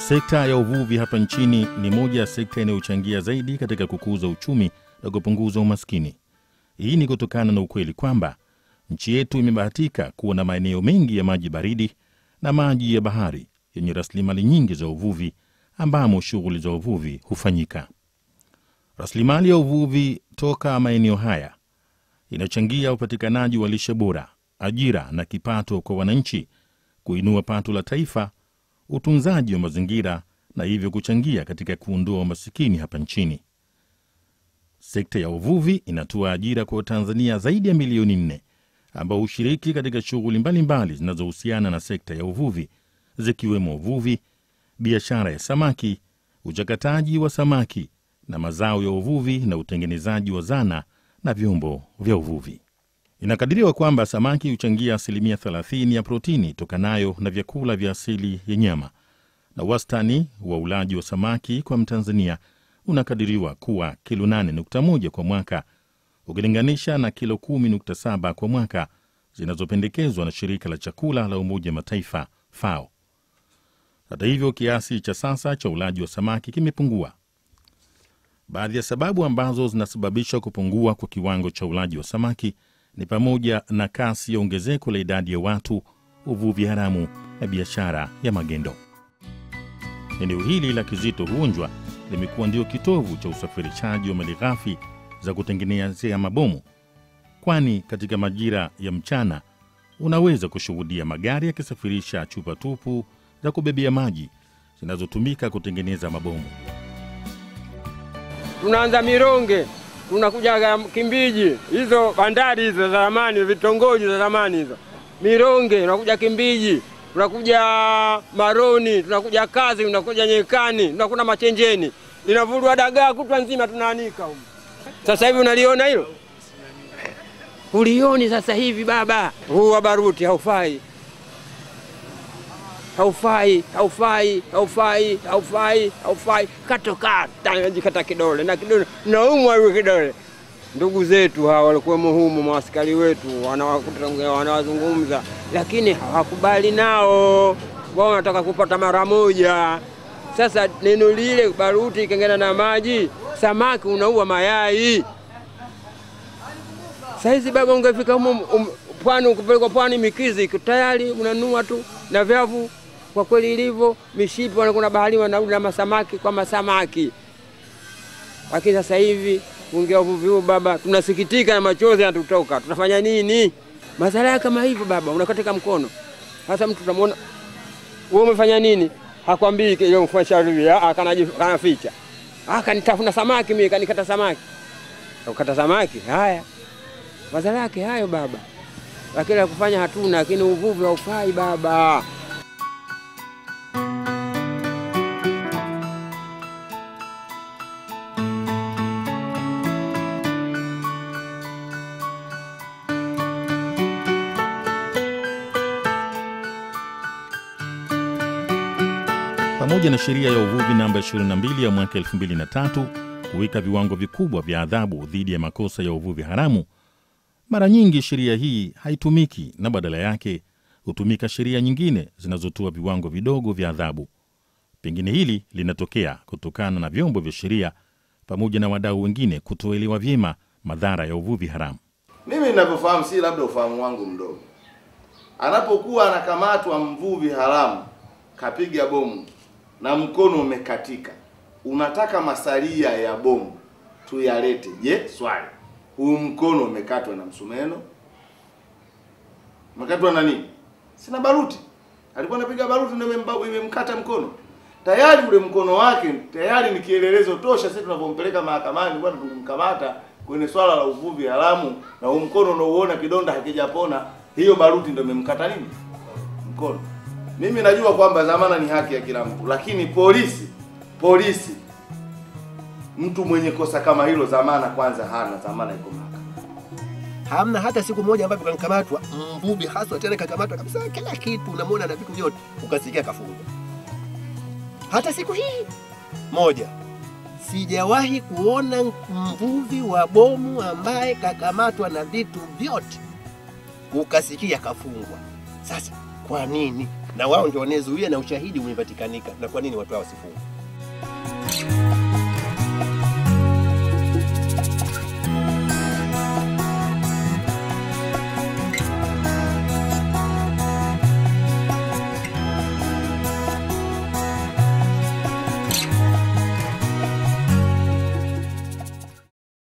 Sekta ya uvuvi hapa nchini ni moja ya sekta inayochangia zaidi katika kukuza uchumi na kupunguza umaskini. Hii ni kutokana na ukweli kwamba nchi yetu imebahatika kuwa na maeneo mengi ya maji baridi na maji ya bahari yenye rasilimali nyingi za uvuvi ambamo shughuli za uvuvi hufanyika. Rasilimali ya uvuvi toka maeneo haya inachangia upatikanaji wa lishe bora, ajira na kipato kwa wananchi, kuinua pato la taifa, utunzaji wa mazingira na hivyo kuchangia katika kuondoa umasikini hapa nchini. Sekta ya uvuvi inatoa ajira kwa Watanzania zaidi ya milioni nne ambao hushiriki katika shughuli mbalimbali zinazohusiana na sekta ya uvuvi zikiwemo uvuvi, biashara ya samaki, uchakataji wa samaki na mazao ya uvuvi na utengenezaji wa zana na vyombo vya uvuvi. Inakadiriwa kwamba samaki huchangia asilimia 30 ya protini tokanayo na vyakula vya asili ya nyama, na wastani wa ulaji wa samaki kwa Mtanzania unakadiriwa kuwa kilo 8.1 kwa mwaka ukilinganisha na kilo 10.7 kwa mwaka zinazopendekezwa na shirika la chakula la Umoja Mataifa FAO. Hata hivyo, kiasi cha sasa cha ulaji wa samaki kimepungua. Baadhi ya sababu ambazo zinasababisha kupungua kwa kiwango cha ulaji wa samaki ni pamoja na kasi ya ongezeko la idadi ya watu, uvuvi haramu na biashara ya magendo. Eneo hili la Kizito Huonjwa limekuwa ndio kitovu cha usafirishaji wa malighafi za kutengenezea mabomu, kwani katika majira ya mchana unaweza kushuhudia magari yakisafirisha chupa tupu za kubebea maji zinazotumika kutengeneza mabomu. tunaanza Mironge, tunakuja Kimbiji, hizo bandari hizo za zamani, vitongoji za zamani hizo, Mironge, tunakuja Kimbiji, tunakuja Maroni, tunakuja Kazi, tunakuja Nyekani, tunakuja Machenjeni, linavurwa dagaa kutwa nzima tunaanika huko. Sasa hivi unaliona hilo? Ulioni sasa hivi baba, huu wa baruti haufai haufai haufai haufai haufai haufai katokata jikata kidole na kidole naumwa hiyo kidole. Ndugu zetu hawa walikuwemo humo, maaskari wetu wanawakuta- wanawazungumza, lakini hawakubali nao, wao wanataka kupata mara moja. Sasa neno lile baruti ikengena na maji, samaki unaua mayai. Saizi baba, ungefika humo um, pwani, ukipelekwa pwani Mikizi iko tayari unanua tu na vyavu. Kwa kweli ilivyo mishipi, wanakwenda baharini wanarudi na masamaki kwa masamaki. Lakini sasa hivi kuingia uvuvi huu baba, tunasikitika na machozi yanatutoka. Tunafanya nini? Madhara kama hivyo baba, unakatika mkono. Sasa mtu utamwona wewe umefanya nini, hakwambii ile mfanya kanaficha, ah, kanitafuna samaki mimi, kanikata samaki, ukata samaki. Haya madhara yake hayo baba, lakini la kufanya hatuna, lakini uvuvi haufai baba. pamoja na sheria ya uvuvi namba 22 ya mwaka 2003 kuweka viwango vikubwa vya adhabu dhidi ya makosa ya uvuvi haramu, mara nyingi sheria hii haitumiki na badala yake hutumika sheria nyingine zinazotoa viwango vidogo vya adhabu. Pengine hili linatokea kutokana na vyombo vya sheria pamoja na wadau wengine kutoelewa vyema madhara ya uvuvi haramu. Mimi ninavyofahamu, si labda ufahamu wangu mdogo, anapokuwa anakamatwa mvuvi haramu kapiga bomu na mkono umekatika, unataka masalia ya bomu tuyalete. Je, swali, huu mkono umekatwa na msumeno? Umekatwa na nini? Sina baruti, alikuwa anapiga baruti ndio imemba- imemkata mkono. Tayari ule mkono wake tayari ni kielelezo tosha. Sisi tunavyompeleka mahakamani, bwana, tulimkamata kwenye swala la uvuvi haramu, na huu mkono unaouona kidonda hakijapona, hiyo baruti ndio imemkata nini mkono. Mimi najua kwamba dhamana ni haki ya kila mtu, lakini polisi polisi, mtu mwenye kosa kama hilo dhamana kwanza hana, dhamana iko mahakamani. hamna hata siku moja ambapo kanikamatwa mvuvi haswa tena kakamatwa kabisa kila kitu unamwona na vitu vyote ukasikia kafungwa hata siku hii moja sijawahi kuona mvuvi wa bomu ambaye kakamatwa na vitu vyote ukasikia kafungwa sasa kwa nini na wao ndio wanayezuia na ushahidi umepatikanika. Na kwa nini watu hao wasifungwe?